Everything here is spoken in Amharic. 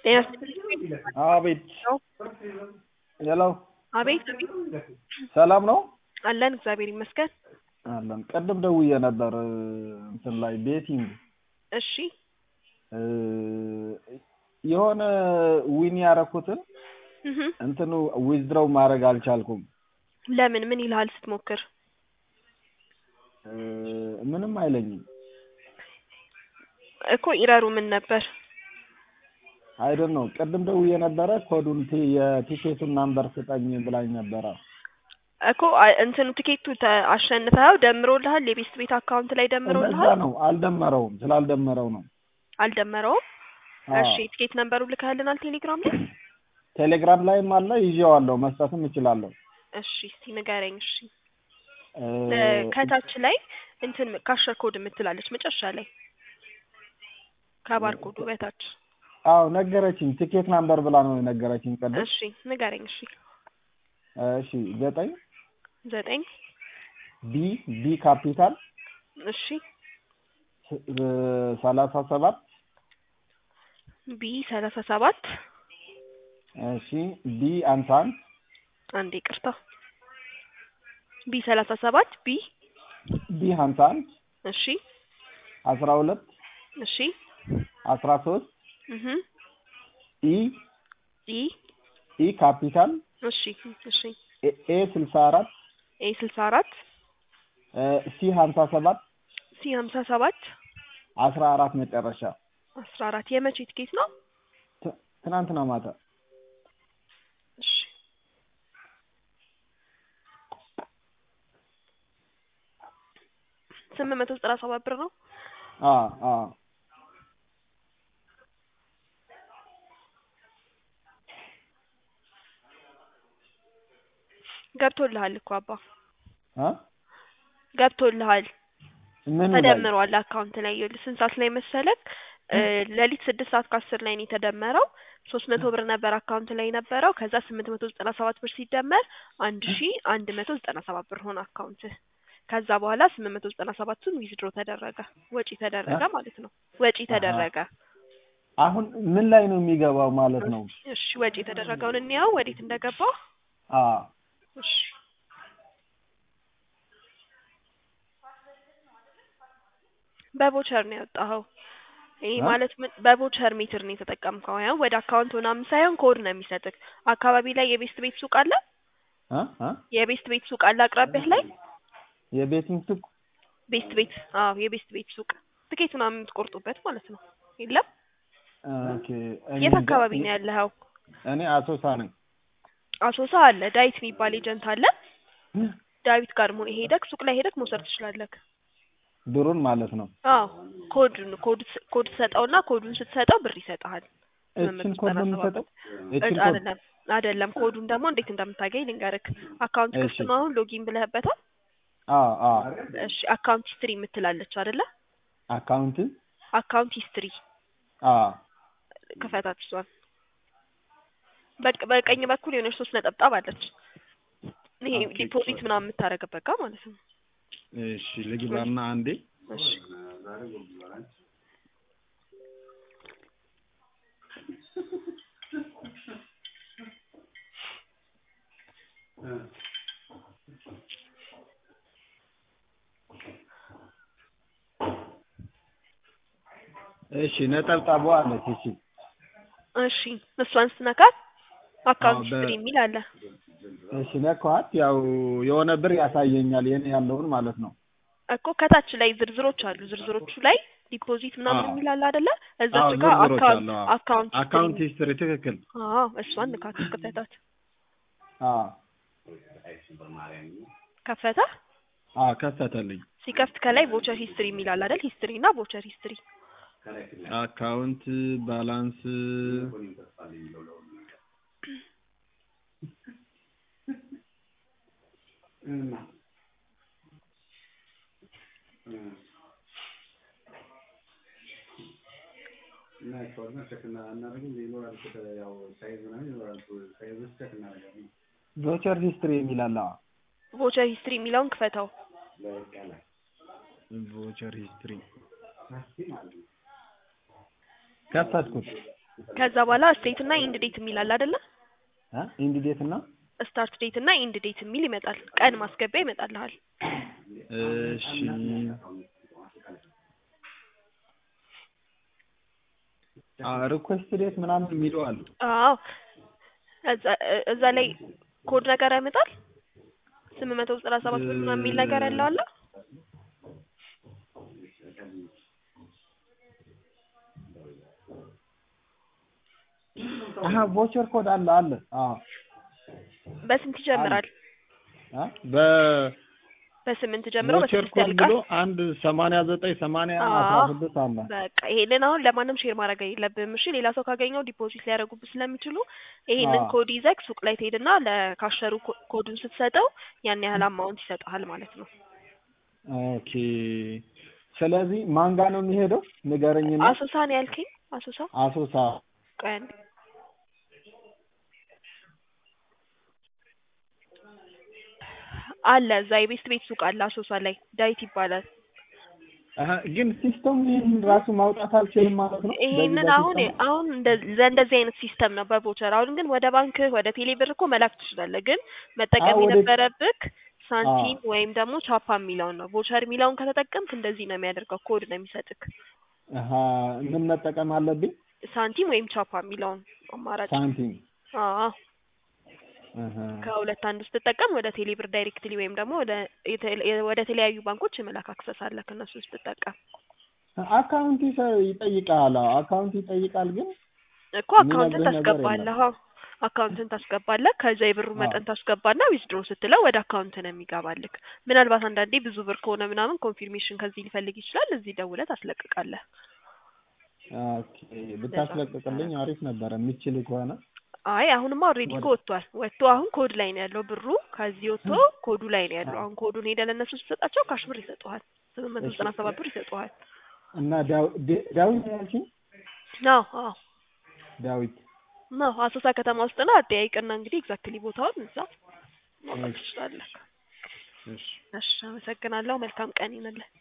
አቤት ሄሎ አቤት ሰላም ነው አለን እግዚአብሔር ይመስገን። አለን ቅድም ደውዬ ነበር እንትን ላይ ቤቲንግ እሺ የሆነ ዊን ያረኩትን እህ እንትኑ ዊዝድሮው ማድረግ አልቻልኩም ለምን ምን ይልሃል ስትሞክር? እ ምንም አይለኝም እኮ ኢረሩ ምን ነበር? አይደል ነው ቅድም ደውዬ ነበረ ኮዱን ቲ- የቲኬቱን ናምበር ስጠኝ ብላኝ ነበረ እኮ አ- እንትኑ ቲኬቱ ተ- አሸንፈኸው ደምሮልሃል? የቤስት ቤት አካውንት ላይ እንደዛ ደምሮልሃል? ነው አልደመረውም ስላልደመረው ነው አልደመረውም? አዎ። እሺ ቲኬት ነምበሩ ልከህልናል ቴሌግራም ላይ? ቴሌግራም ላይም አለ ይዤዋለሁ መስጠትም እችላለሁ እሺ እስቲ ንገረኝ። እሺ እ ለ- ከታች ላይ እንትን ካሸር ኮድ የምትላለች መጨረሻ ላይ ከባር ኮዱ በታች አዎ ነገረችኝ ቲኬት ናምበር ብላ ነው የነገረችኝ ቅድም እሺ ንገረኝ። እሺ እሺ ዘጠኝ ዘጠኝ ቢ ቢ ካፒታል እሺ ስ- እ ሰላሳ ሰባት ቢ ሰላሳ ሰባት እሺ ቢ አንሳ አንድ አንዴ ቅርታ ቢ ሰላሳ ሰባት ቢ ቢ ሀምሳ አንድ እሺ አስራ ሁለት እሺ አስራ ሶስት እህ ኢ ኢ ኢ ካፒታል እሺ እሺ ኤ ኤ ስልሳ አራት ኤ ስልሳ አራት እ ሲ ሀምሳ ሰባት ሲ ሀምሳ ሰባት አስራ አራት መጨረሻ አስራ አራት የመቼ ትኬት ነው? ት- ትናንትና ማታ እሺ ስምንት መቶ ዘጠና ሰባት ብር ነው። አ አ ገብቶልሃል እኮ አባ አ ገብቶልሃል። ምን ላይ ተደምሯል አካውንት ላይ ይኸውልህ ስንት ሰዓት ላይ መሰለክ እ ሌሊት ስድስት ሰዓት ከአስር ላይ ነው የተደመረው ሶስት መቶ ብር ነበር አካውንት ላይ የነበረው ከዛ ስምንት መቶ ዘጠና ሰባት ብር ሲደመር አንድ ሺ አንድ መቶ ዘጠና ሰባት ብር ሆነ አካውንትህ ከዛ በኋላ ስምንት መቶ ዘጠና ሰባቱን ዊዝድሮ ተደረገ ወጪ ተደረገ ማለት ነው ወጪ ተደረገ አሁን ምን ላይ ነው የሚገባው ማለት ነው? እሺ ወጪ የተደረገውን እንየው ወዴት እንደገባ አ እሺ በቮቸር ነው ያወጣኸው ይሄ አ? ማለት ምን በቮቸር ሜትር ነው የተጠቀምከው ያው ወደ አካውንት ምናምን ሳይሆን ኮድ ነው የሚሰጥህ አካባቢ ላይ የቤስት ቤት ሱቅ አለ አ አ የቤስት ቤት ሱቅ አለ አቅራቢያህ ላይ የቤቲንግ ሱቅ ቤስት ቤት አዎ የቤስት ቤት ሱቅ ትኬት ምናምን የምትቆርጡበት ማለት ነው የለም ኦኬ እኔ የት እንጃ። አካባቢ ነው ያለኸው እኔ አሶሳ ነኝ። አሶሳ አለ ዳዊት የሚባል ኤጀንት አለ ዳዊት ጋር ሞ ሄደክ ሱቅ ላይ ሄደክ መውሰድ ትችላለህ ብሩን ማለት ነው። አዎ ኮዱን ኮድ ስ- ኮድ ትሰጠውና ኮዱን ስትሰጠው ብር ይሰጥሃል እችን ኮድ ነው የሚሰጠው? እችን እጭ ኮድ አይደለም አይደለም ኮዱን ደግሞ እንዴት እንደምታገኝ ልንገርክ አካውንት ክፍት እሺ። ነው አሁን ሎጊን ብለህበታል አ አ እሺ አካውንት ሂስትሪ የምትላለች አይደለ አካውንት አካውንት ሂስትሪ አ ክፈታት እሷን በቅ በቀኝ በኩል የሆነች ሶስት ነጠብጣብ አለች ይሄ ኦኬ። ዲፖዚት ምናምን የምታደርግበት ጋር ማለት ነው እሺ ልግባና አንዴ እሺ እሺ ነጠብጣቧ አለች። እሺ እሺ እሷን ስትነካት አካውንት አዎ፣ በ- ሂስትሪ የሚል አለ እሺ ነካኋት። ያው የሆነ ብር ያሳየኛል የኔ ያለውን ማለት ነው። እኮ ከታች ላይ ዝርዝሮች አሉ ዝርዝሮቹ ላይ ዲፖዚት ምናምን አዎ። የሚል አለ አይደለ እዛች አዎ ጋር ዝርዝሮች አካውንት አሉ። አዎ። አካውንት አካውንት ሂስትሪ ሂስትሪ ትክክል። አዎ እሷን ንካት ክፈታት አ ከፈተ አ ከፈተልኝ። ሲከፍት ከላይ ቮቸር ሂስትሪ የሚል አለ አይደል ሂስትሪ እና ቮቸር ሂስትሪ አካውንት ባላንስ ቮቸር ሂስትሪ የሚል አለ። ቮቸር ሂስትሪ የሚለውን ክፈተው ቮቸር ሂስትሪ ከፈትኩት። ከዛ በኋላ ስቴት እና ኢንድ ዴት የሚል አለ አይደለ? እ ኢንድ ዴት እና ስታርት ዴት እና ኢንድ ዴት የሚል ይመጣል። ቀን ማስገቢያ ይመጣልሃል። እሺ ሪኩዌስት ዴት ምናምን የሚለው አሉ። አዎ እዛ እዛ ላይ ኮድ ነገር ያመጣል። ስምንት መቶ ዘጠና ሰባት ብር ምናምን የሚል ነገር ያለው አለ። አሀ ቮቸር ኮድ አለ አለ። አዎ በስንት ይጀምራል? አ በ በስምንት ጀምሮ ቮቸር በስድስት ኮድ ያልቃል። ብሎ አንድ ሰማንያ ዘጠኝ ሰማንያ አስራ አዎ ስድስት አለ። በቃ ይሄንን አሁን ለማንም ሼር ማድረግ የለብህም። እሺ ሌላ ሰው ካገኘው ዲፖዚት ሊያደርጉብህ ስለሚችሉ ይሄንን አዎ ኮድ ይዘህ ሱቅ ላይ ትሄድና ለካሸሩ ኮ- ኮዱን ስትሰጠው ያን ያህል አማውንት ይሰጥሃል ማለት ነው። ኦኬ። ስለዚህ ማን ጋር ነው የሚሄደው? ንገረኝና። አሶሳ ነው ያልከኝ? አሶሳ አሶሳ ቆይ አንዴ አለ እዛ የቤስት ቤት ሱቅ አለ አሶሳ ላይ ዳዊት ይባላል። አሀ ግን ሲስተም ይህን ራሱ ማውጣት አልችልም ማለት ነው። በዚህ ይሄንን አሁን በሲስተም አሁን እንደ እንደዚህ አይነት ሲስተም ነው በቮቸር። አሁን ግን ወደ ባንክ ወደ ቴሌ ብር እኮ መላክ ትችላለህ። ግን አዎ መጠቀም ወደ የነበረብክ አዎ ሳንቲም ወይም ደግሞ ቻፓ የሚለውን ነው። ቮቸር የሚለውን ከተጠቀምክ እንደዚህ ነው የሚያደርገው፣ ኮድ ነው የሚሰጥክ። አሀ ምን መጠቀም አለብኝ? ሳንቲም ወይም ቻፓ የሚለውን አማራጭ። ሳንቲም አዎ አሀ ከሁለት አንዱ ስትጠቀም ወደ ቴሌ ብር ዳይሬክትሊ ወይም ደግሞ ወደ የተ- ወደ ተለያዩ ባንኮች የመላክ አክሰስ አለ ከእነሱ ስትጠቀም አካውንት ይሰ- ይጠይቃል። አዎ አካውንት ይጠይቃል ግን እኮ አካውንትን የሚነግርህ ነገር ታስገባለህ። የለም። አዎ አካውንትን ታስገባለህ። ከዛ የብሩ አዎ መጠን ታስገባና ዊዝድሮ ስትለው ወደ አካውንት ነው የሚገባልክ። ምናልባት አንዳንዴ ብዙ ብር ከሆነ ምናምን ኮንፊርሜሽን ከዚህ ሊፈልግ ይችላል። እዚህ ደውለህ ታስለቅቃለህ። ኦኬ ብታስለቅቅልኝ አሪፍ ነበረ የሚችል ከሆነ አይ አሁንማ ኦልሬዲ እኮ ወደ ወጥቷል። ወጥቶ አሁን ኮድ ላይ ነው ያለው ብሩ። ከዚህ ወጥቶ ኮዱ ላይ ነው ያለው። አሁን ኮዱን ሄደህ ለእነሱ ስትሰጣቸው ካሽ ብር ይሰጡሃል። ስምንት መቶ እሺ ዘጠና ሰባት ብር ይሰጡሃል። እና ዳው- ደ- ዳዊት ነው ያልሽኝ? አዎ አዎ ዳዊት ነው አሶሳ ከተማ ውስጥ ነው። አጠያይቅና እንግዲህ ኤግዛክትሊ ቦታውን እዛ ማውጣት እሺ ትችላለህ። እሺ እሺ አመሰግናለሁ። መልካም ቀን ይሁንልህ።